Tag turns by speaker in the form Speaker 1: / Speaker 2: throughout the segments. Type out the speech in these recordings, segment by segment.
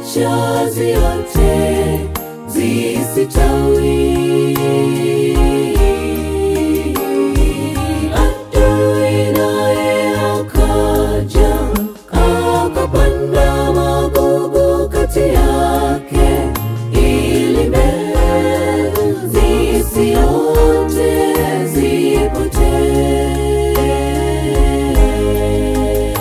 Speaker 1: ziacha ziote zisitawi. Adui naye akaja akapanda magugu kati yake, ili mbegu zisiote zipotee.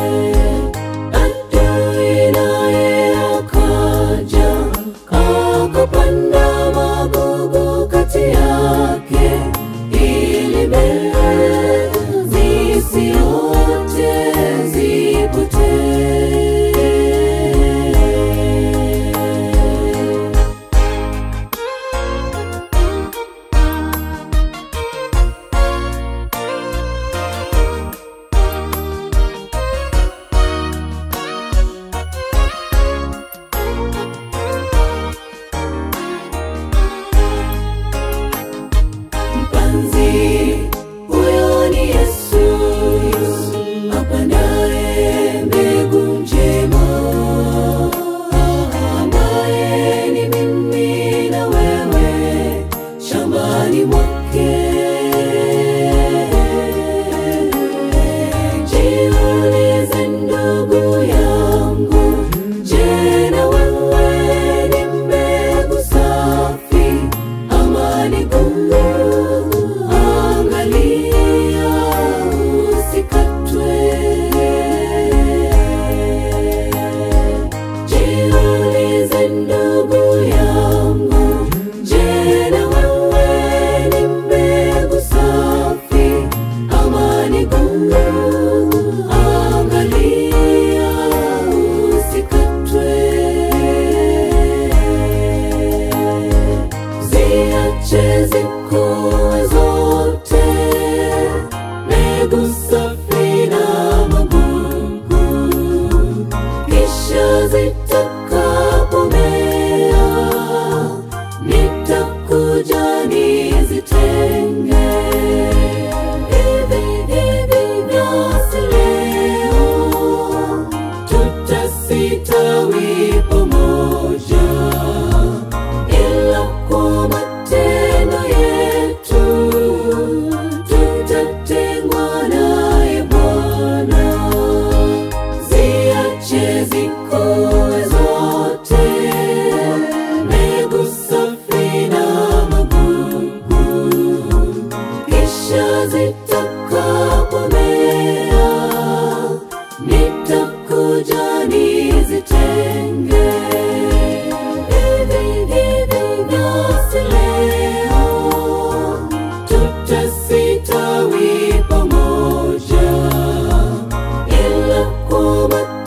Speaker 1: Adui naye akaja akapanda magugu kati yake, ili mbegu zisiote zipotee. Mpanzi huyo ni Yesu, apandaye mbegu njema, ambaye ni mimi na wewe shambani mwake. Jiulize ndugu yangu, je, na wewe ni mbegu safi ama ni gumu? Angalia usikatwe. Jiulize ndugu yangu, je, na wewe ni mbegu safi ama ni gumu? Angalia usikatwe. Ziache zikue zote, mbegu safi na magugu, kisha zitakapomea, nitakuja nizitenge. Hivi hivi vyasi leo, tutasitawi pamoja ila kwa matendo yetu tutatengwa naye Bwana. Ziache zikue zote, mbegu safi na magugu, kisha zitakapomea, nitakuja nizitenge. Hivi hivi vyasi leo, tutasitawi pamoja, ila kwa